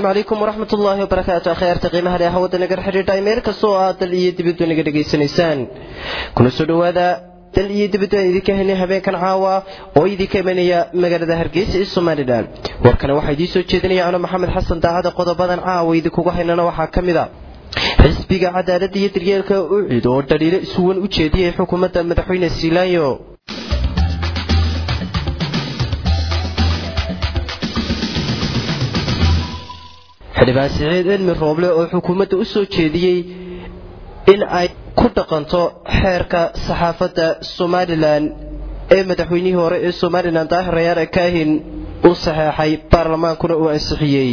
asalaamu calaykum waraxmat ullaahi wabarakaatu akhyaarta qiimaha leh hawada nagar xidhiidha meel kastoo aad dal iyo dibaddu naga dhegaysanaysaan kuna soo dhowaada dal iyo dibaddu aan idinka helnay habeenkan caawa oo idinka imanaya magaalada hargeysa ee somalilan warkana waxaa idiin soo jeedinaya ano maxamed xasan daacada qodobadan caawa idinkugu haynana waxaa ka mid a xisbiga cadaaladda iyo daryeelka ucid oo dhaliilo isuwan u jeediyay xukuumadda madaxweyne siilaanyo xildhibaan siciid cilmi rooble oo xukuumadda u soo jeediyey in ay ku dhaqanto xeerka saxaafadda somalilan ee madaxweynihii hore ee somalilan daahir rayaare kaahin u saxeexay baarlamaankuna uu ansixiyey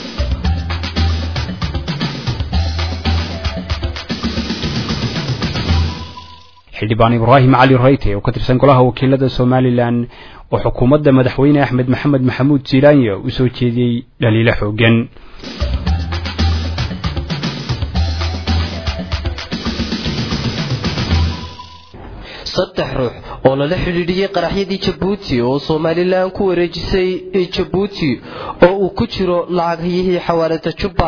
xildhibaan ibraahim cali rayte oo ka tirsan golaha wakiilada somalilan oo xukuumadda madaxweyne axmed maxamed maxamuud jiilaanya u soo jeediyey dhaliilo xoogan saddex ruux oo lala xidhiidhiyey qaraxyadii jabuuti oo somalilan ku wareejisay jabuuti oo uu ku jiro lacaghayihii xawaalada jubba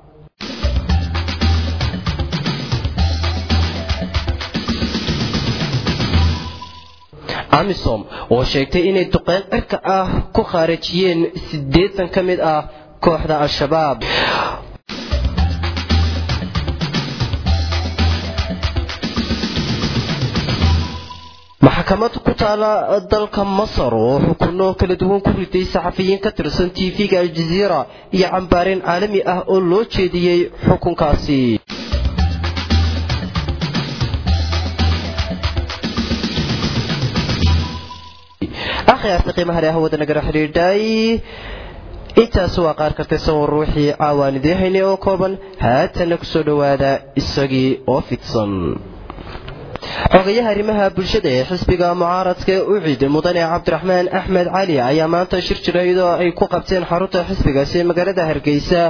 amisom oo sheegtay inay duqeyn cirka ah ku khaarajiyeen siddeetan ka mid ah kooxda al-shabaab maxkamad ku taala dalka masar oo xukuno kala duwan ku riday saxafiyiin ka tirsan tv-ga aljaziira iyo cambaareen caalami ah oo loo jeediyey xukunkaasi akhyaarta qiimaha leh hawada nagala xidhiidhay intaas waa qaar kartay sawir ruuxii caawaan idiin haynay oo kooban haatana kusoo dhowaada isagii oo fidsan xogayaha arrimaha bulshada ee xisbiga mucaaradka ucid mudane cabdiraxmaan axmed cali ayaa maanta shir jira iyadoo ay ku qabteen xarunta xisbigaasi ee magaalada hargeysa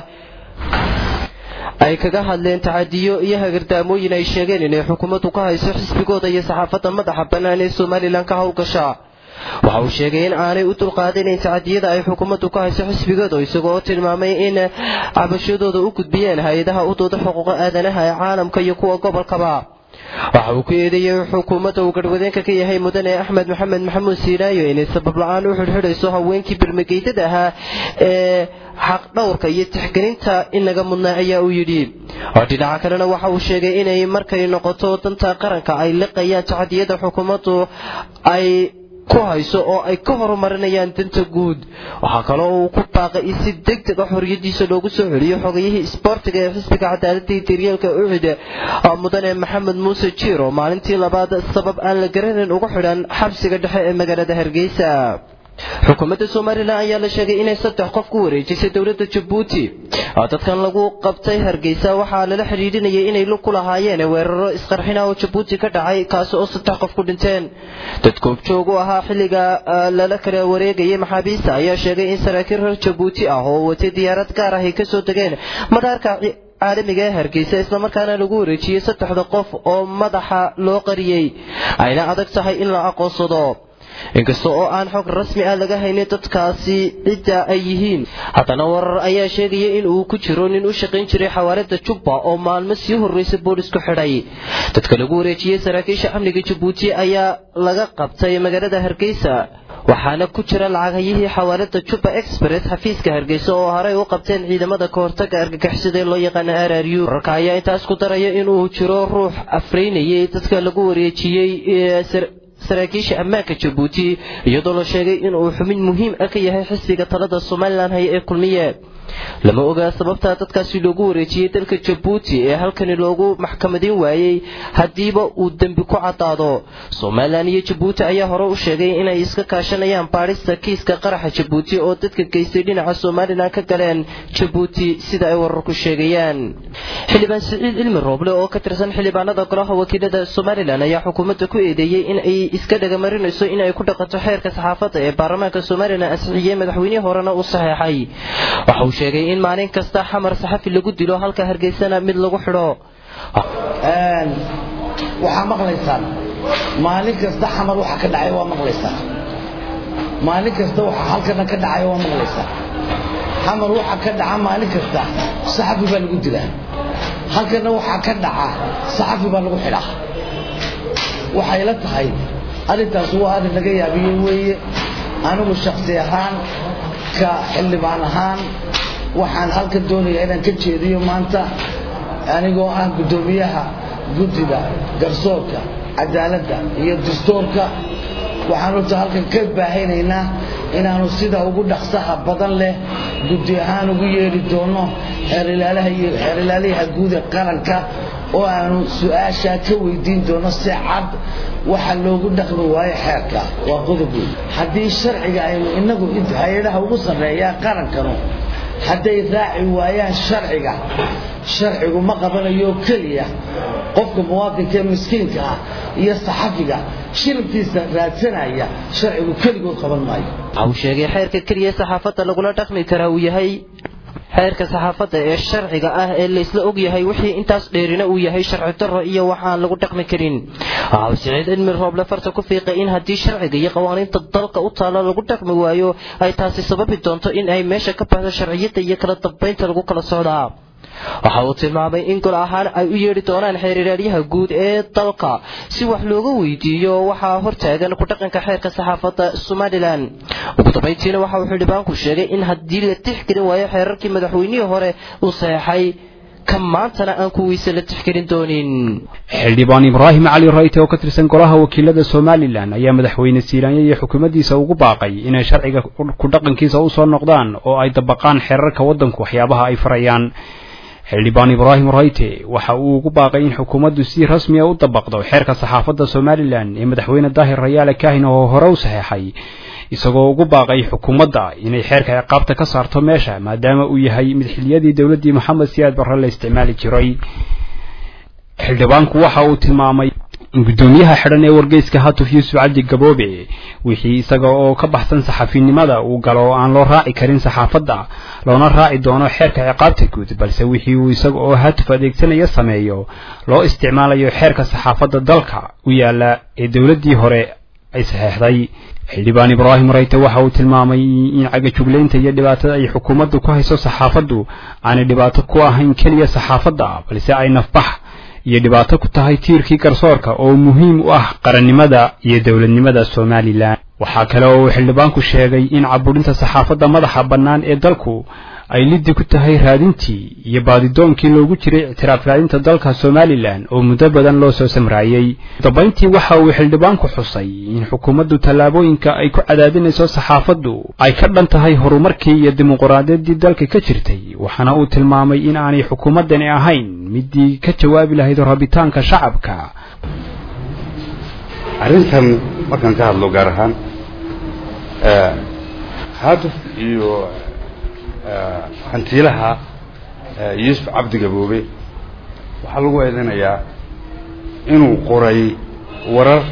ay kaga hadleen tacadiyo iyo hagardaamooyin ay sheegeen inay xukuumaddu ka hayso xisbigooda iyo saxaafadda madaxa bannaan ee somalilan ka howlgasha waxa uu sheegay in aanay u dulqaadanayn tacadiyada ay xukuumaddu ka hayso xisbigooda isagoo tilmaamay in cabashadooda u gudbiyeen hay-adaha u dooda xuquuqa aadanaha ee caalamka iyo kuwa gobolkaba waxa uu ku eedeeyey xukuumadda uu garhwadeenka ka yahay mudane axmed maxamed maxamuud siinaayo inay sabab la-aan u xidhxidhayso haweenkii birmageydada ahaa ee xaq dhowrka iyo tixgelinta in laga mudnaa ayaa uu yidhi dhinaca kalena waxa uu sheegay inay markay noqoto danta qaranka ay liqayaan tacadiyada xukuumaddu ay ku hayso oo ay ka horumarinayaan danta guud waxaa kaloo uu ku baaqay in si deg deg a xorriyadiisa loogu soo celiyo xogayihii isboortiga ee xisbiga cadaaladda iyo daryeelka ucid mudane maxamed muuse jiir oo maalintii labaad sabab aan la garanayn ugu xidhan xabsiga dhexe ee magaalada hargeysa xukuumadda somalilan ayaa la sheegay inay saddex qof ku wareejisay dowladda jabuuti dadkan lagu qabtay hargeysa waxaa lala xidhiidhinayay inay lug ku lahaayeen weeraro isqarxina oo jabuuti ka dhacay kaasi oo saddex qof ku dhinteen dad koobjoog u ahaa xilliga lala kala wareegayay maxaabiista ayaa sheegay in saraakiil reer jabuuti ah oo watay diyaarad gaar ah ay kasoo degeen madaarka caalamiga ee hargeysa islamarkaana lagu wareejiyey saddexda qof oo madaxa loo qariyey ayna adag tahay in la aqoonsado inkasta oo aan xog rasmi ah laga haynin dadkaasi cidda ay yihiin haddana warar ayaa sheegaya in uu ku jiro nin u shaqayn jiray xawaalada jubba oo maalmo sii horreysa boolisku xidhay dadka lagu wareejiyey saraakiisha amniga jabuuti ayaa laga qabtay magaalada hargeysa waxaana ku jira lacaghayihii xawaalada jubba express xafiiska hargeysa oo horey u qabteen ciidamada kahortaga argagixisada ee loo yaqaana r r u wararka ayaa intaas ku daraya inuu jiro ruux afreynayay dadka lagu wareejiyey saraakiisha ammaanka jabuuti iyadoo la sheegay inuu xubin muhiim ah ka yahay xisbiga talada somalilan haya ee kulmiye lama ogaa sababtaa dadkaasi loogu wareejiyey dalka jabuuti ee halkani loogu maxkamadin waayey haddiiba uu dembi ku caddaado somalilan iyo jabuuti ayaa hore u sheegay inay iska kaashanayaan baadhista kiiska qaraxa jabuuti oo dadka geystay dhinaca somalilan ka galeen jabuuti sida ay wararku sheegayaan xildhibaan siciid cilmi rooble oo ka tirsan xildhibaanada golaha wakiilada somalilan ayaa xukuumadda ku eedeeyey in ay iska dhagamarinayso in ay ku dhaqanto xeerka saxaafadda ee baarlamaanka somalilan ansixiyey madaxweynihii horena u saxeexay waxa uu sheegay in maalin kasta xamar saxafi lagu dilo halka hargeysana mid lagu xidho waxaa maqlaysaan maalin kasta xamar waxa ka dhacay waa maqlaysaan maalin kasta waxa halkana ka dhacay waa maqlaysaan xamar waxaa ka dhaca maalin kasta saxafi baa lagu dilaa halkana waxaa ka dhaca saxafi baa lagu xidhaa waxay la tahay arrintaas waa arrin laga yaabiyey weeye anigu shaksi ahaan ka xildhibaan ahaan waxaan halka doonayaa inaan ka jeediyo maanta anigoo ah guddoomiyaha guddiga garsoorka cadaaladda iyo dastuurka waxaan horta halkan ka baahinaynaa inaanu sida ugu dhaqsaha badan leh guddi ahaan ugu yeedhi doono xeerilaalaha guud ee qaranka oo aanu su-aashaa ka weydiin doono si cad waxa loogu dhaqmi waayo xeerka waa qodob weyn haddii sharciga aynu inagu hay-adaha ugu sarreeyaa qarankanu hadday raaci waayaan sharciga sharcigu ma qabanayo keliya qofka muwaadinka ee miskiinka ah iyo saxafiga shilibkiisa raadsanaya sharcigu keligood qaban maayo waxa uu sheegay xeerka keliya saxaafadda lagula dhaqmi karaa uu yahay xeerka saxaafadda ee sharciga ah ee laysla og yahay wixii intaas dheerina uu yahay sharci darro iyo waxaan lagu dhaqmi karin waxa uu siciid cilmi rooble farta ku fiiqay in haddii sharciga iyo qawaaniinta dalka u taalla lagu dhaqmi waayo ay taasi sababi doonto in ay meesha ka baxdo sharciyadda iyo kala dambaynta lagu kala socdaa waxa uu tilmaamay in gol ahaan ay u yeedhi doonaan xeeriraaryaha guud ee dalka si wax looga weydiiyo waxaa hortaagan ku dhaqanka xeerka saxaafadda somalilan ugu dambayntiina waxa uu xildhibaanku sheegay in haddii la tixgelin waayo xeerarkii madaxweynihii hore uu saxeexay ka maantana aan kuwiisa la tixgelin doonin xildhibaan ibraahim cali rayte oo ka tirsan golaha wakiilada somalilan ayaa madaxweyne siiraanya iyo xukuumaddiisa ugu baaqay inay sharciga ku dhaqankiisa u soo noqdaan oo ay dabaqaan xeerarka waddanku waxyaabaha ay farayaan xildhibaan ibraahim rayte waxa uu ugu baaqay in xukuumaddu si rasmiya u dabaqdo xeerka saxaafadda somalilan ee madaxweyne daahir rayaale kaahin oo hore u saxeexay isagoo ugu baaqay xukuumadda inay xeerka ciqaabta ka saarto meesha maadaama uu yahay mid xiliyadii dowladdii moxamed siyaad barre la isticmaali jiray xildhibaanku waxa uu tilmaamay in guddoomiyaha xidhan ee wargeyska hatuf yuusuf cabdi gaboobe wixii isaga oo ka baxsan saxafinimada uu galo oo aan loo raaci karin saxaafadda loona raaci doono xeerka ciqaabta guud balse wixii uu isaga oo hatuf adeegsanaya sameeyo loo isticmaalayo xeerka saxaafadda dalka u yaalla ee dowladdii hore ay saxeexday xildhibaan ibraahim rayte waxa uu tilmaamay in cagajuglaynta iyo dhibaatada ay xukuumaddu ku hayso saxaafaddu aanay dhibaato ku ahayn keliya saxaafadda balse ay nafbax iyo dhibaato ku tahay tiirkii garsoorka oo muhiim u ah qarannimada iyo dowladnimada somalilan waxaa kale oo uu xildhibaanku sheegay in caburinta saxaafadda madaxa bannaan ee dalku ay liddi ku tahay raadintii iyo baadidoonkii loogu jiray ictiraaf raadinta dalka somalilan oo muddo badan loo soo samraayey dabayntii waxa uu xildhibaanku xusay in xukuumaddu tallaabooyinka ay ku cadaadinayso saxaafaddu ay ka dhan tahay horumarkii iyo dimuquraadiyaddii dalka ka jirtay waxaana uu tilmaamay in aanay xukuumaddani ahayn midii ka jawaabi lahayd rabitaanka shacabka arrintan markaan ka hadlo gaar ahaan haatuf iyo hantiilaha yuusuf cabdi gaboobe waxaa lagu eedanayaa inuu qoray warar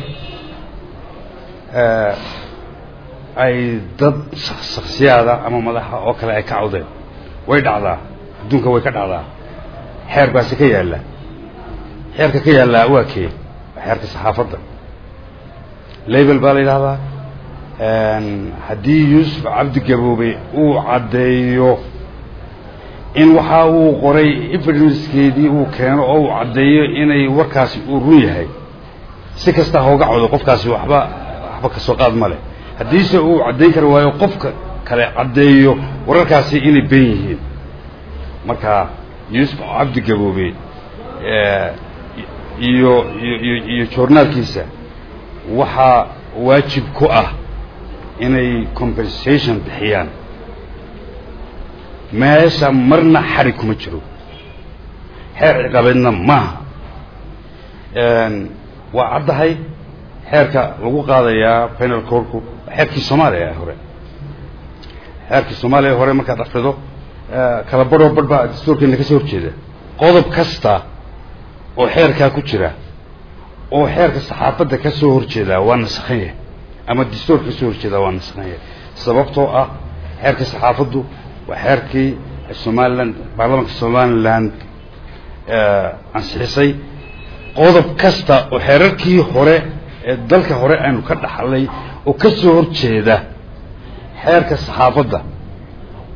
ay dad shaksiyaada ama madaxa oo kale ay ka cawdeen way dhacdaa adduunka way ka dhacdaa xeer baasi ka yaalla xeerka ka yaallaa waa kee waa xeerka saxaafadda label baa la yidhahdaa haddii yuusuf cabdi gaboobe uu caddeeyo in waxa uu qoray evidenckeedii uu keeno oo uu caddeeyo inay warkaasi uu run yahay si kasta hooga codo qofkaasi waxba waxba ka soo qaad ma leh haddiise uu caddayn kari waayo qofka kale caddeeyo wararkaasi inay ben yihiin marka yuusuf cabdi gaboobe iyo iyo iyo joornaalkiisa waxaa waajib ku ah inay compensation bixiyaan meesha marna xarig kuma jiro xeer ciqabeedna maaha waa caddahay xeerka lagu qaadayaa penal corku xeerkii soomaaliya ee hore xeerkii soomaaliya hore markaad akrido kala barhoo barh baa dastuurkeena ka soo horjeeda qodob kasta oo xeerkaa ku jira oo xeerka saxaafadda ka soo horjeedaa waa nasakhan yahay ama dastuurka ka soo horjeedaa waa nasakhan yahay sababtoo ah xeerka saxaafaddu waa xeerkii somalilan baarlamaanka somaliland ansixisay qodob kasta oo xeerarkii hore ee dalka hore aynu ka dhaxlay oo ka soo horjeeda xeerka saxaafadda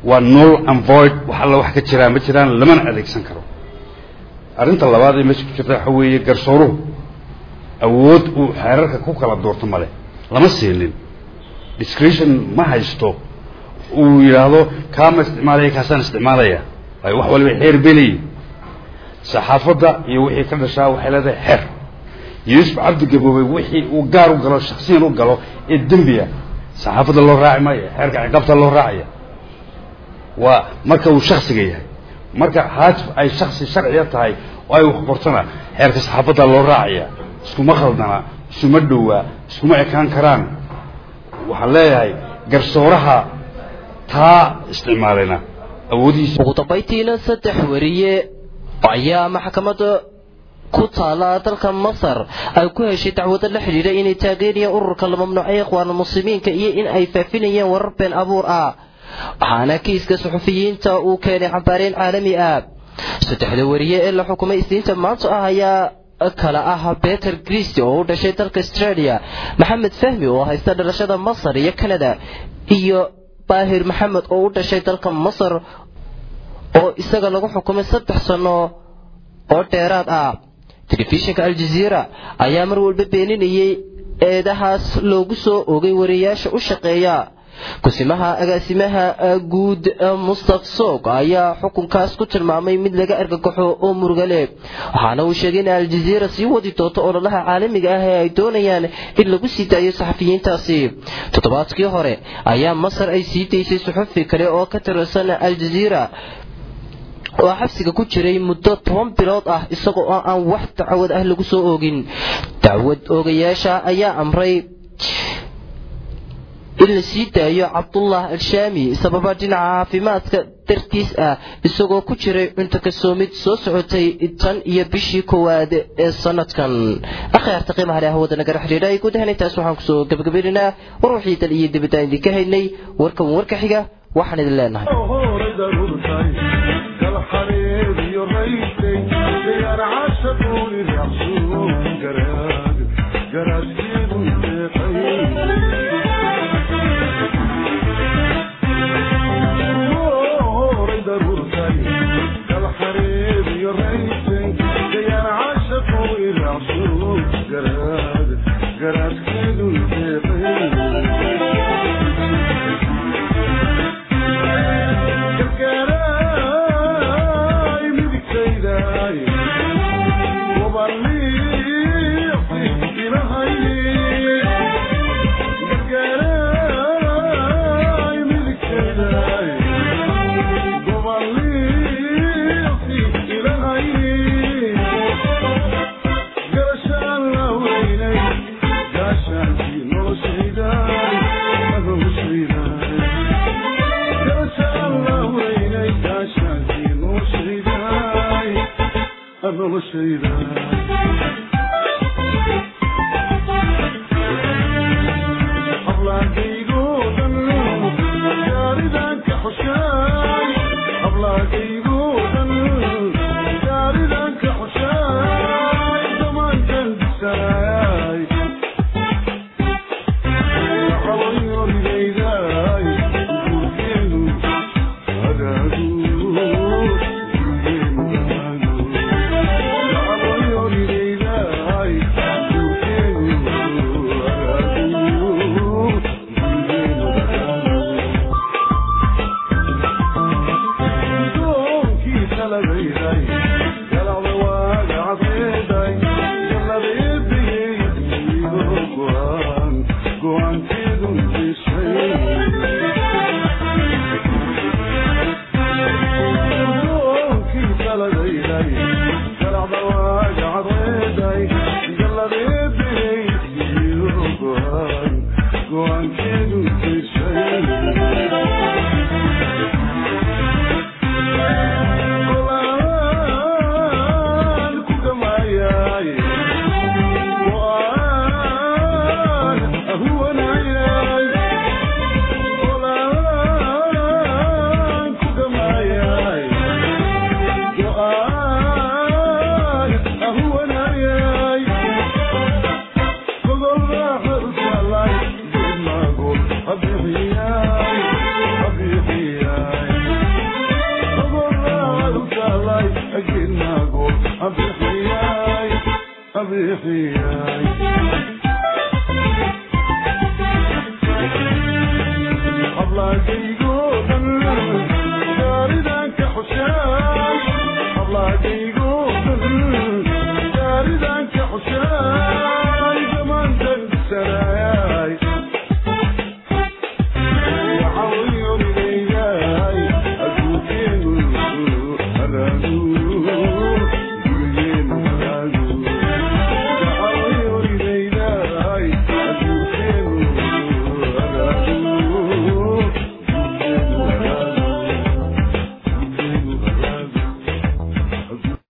waa null and void wax alla wax ka jiraan ma jiraan lamana adeegsan karo arrinta labaad ee meesha ku jirta waxa weeye garsooruhu awood uu xeerarka ku kala doorto male lama siinin discretion ma haysto uu yidhaahdo kaama isticmaalaya kaasaan isticmaalaya waayo wax waliba xeer bay leeyihin saxaafadda iyo wixii ka dhashaa waxay leedahay xeer yuusuf cabdi gaboobey wixii uu gaar u galo shaksiyan u galo ee dembiya saxaafadda loo raaci maayo xeerka ciqaabta loo raacaya waa marka uu shaksiga yahay marka haatif ay shaksi sharciya tahay oo ay wax qortana xeerka saxaafadda loo raacaya iskuma khaldana isuma dhowaa iskuma ekaan karaan waxaan leeyahay garsooraha taa isticmaalayna awoodihiisa ugu dambaytiina saddex wariye ayaa maxkamadda ku taala dalka masar ay ku heshay dacwado la xidhiidha inay taageerayeen ururka la mamnuucay ikhwaana muslimiinka iyo in ay faafinayeen warar been abuur ah waxaana kiiska suxufiyiinta uu keenay xambaareen caalami ah saddexda wariye ee la xukumay isniinta maanta ah ayaa kala ah beter christy oo u dhashay dalka australia maxamed fahmi oo haysta dhalashada masar iyo canada iyo baahir maxamed oo u dhashay dalka masar oo isaga lagu xukumay saddex sano oo dheeraad ah telefishinka aljaziira ayaa mar walba beeninayay eedahaas loogu soo ogay wariyaasha u shaqeeya kusimaha agaasimaha guud mustaf soog ayaa xukunkaas ku tilmaamay mid laga argagaxo oo murugale waxaana uu sheegay in aljaziira sii wadi doonto ololaha caalamiga ah ee ay doonayaan in lagu sii daayo saxafiyiintaasi toddobaadkii hore ayaa masar ay sii daysay suxufi kale oo ka tirsan aljaziira oo xabsiga ku jiray muddo toban bilood ah isagoo oo aan wax dacwad ah lagu soo oogin dacwad oogayaasha ayaa amray in la sii daayo cabdullah al-shaami sababa dhinaca caafimaadka dartiis ah isagoo ku jiray cunto kasoomid soo socotay tan iyo bishii koowaad ee sanadkan akhyaarta qiimaha leh hawada nagala xidhiidha ay guud ahaan intaas waxaan kusoo gabagabaynaynaa war wixii dal iyo dibadaan idinka haynay warkan warka xiga waxaan idin leenahay أهو أبيحياي أبيحياي أبلاقي